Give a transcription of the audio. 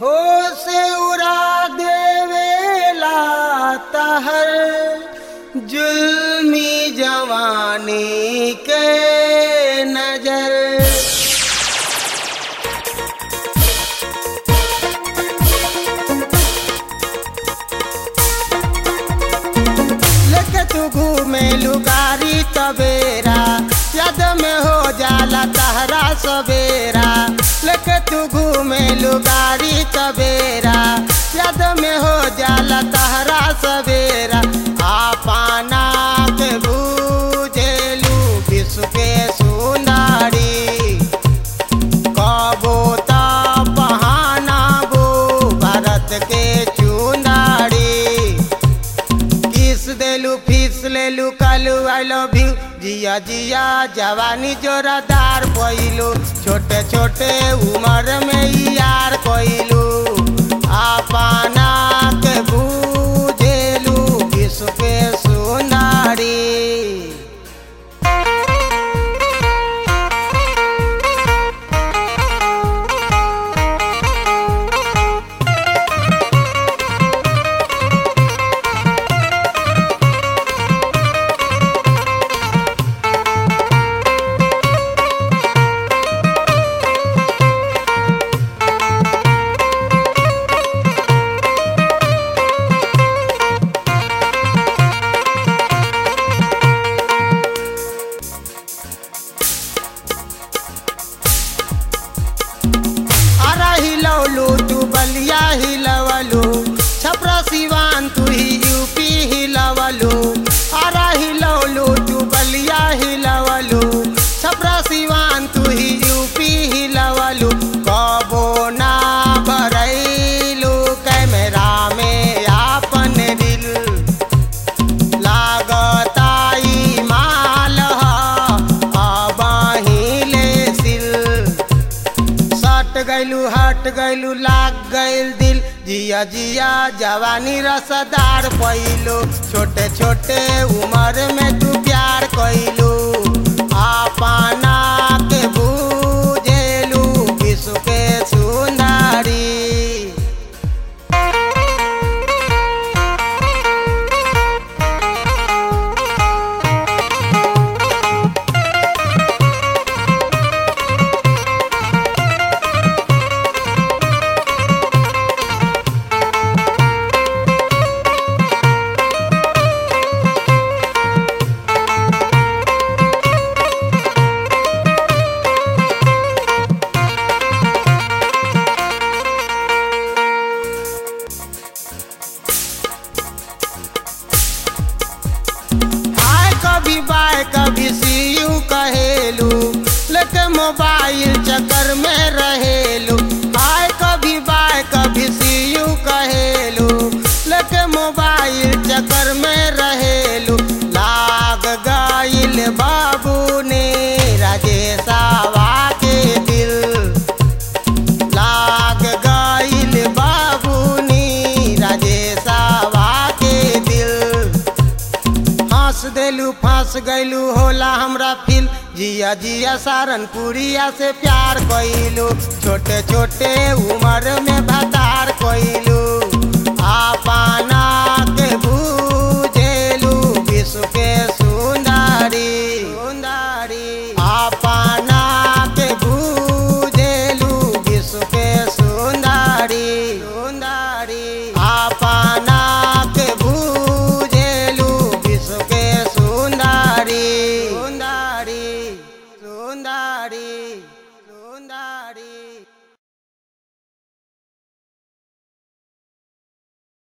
हो से उड़ा देवेला तहर जुल्मी जवानी के नजर लेके तू घूमे लुगारी तबेरा याद में हो जाला तहरा सवेरा लेके तू घूमे लुगारी तबेरा याद में हो जाला तहरा सवेरा आपना के बूझेलू विश्व के सुंदरी कबो ता बहानाबो भारत के चुनारी किस देलू फीस लेलू कालू आई लव यू जिया जिया जवानी जोरादार कोइलू छोटे छोटे उम्र में ही यार कोइलू आपना के बूझेलू विश्व के सुनारी अरा हिलौलू तू बलिया हिलवलू छपरा सिवान तू ही यूपी हिलवलू अरा हिलौलू तू बलिया हिलवलू छपरा सिवान तू ही यूपी हिलवलू कबो ना भरैलू कैमरा में आपन दिल लागताई माल अब हिले सिल सट गैलू हट गैलू लाग गैल दिल जिया जिया जवानी रसदार पैलू छोटे छोटे उम्र में तू प्यार कैलू आपना के बूझेलू विश्व के सुंदरी हाय कभी बाय कभी सी यू कहेलू लेके मोबाइल चक्कर में रहेलू हाय कभी बाय कभी सी यू कहेलू लेके मोबाइल चक्कर में रहेलू लाग गइल बाबू ने राजेशावा के दिल लाग गइल बाबूनी राजेशावा के दिल हंस देलू फंस गैलू होला हमरा फिल जिया जिया सारनपुरिया से प्यार कैलू छोटे छोटे उम्र में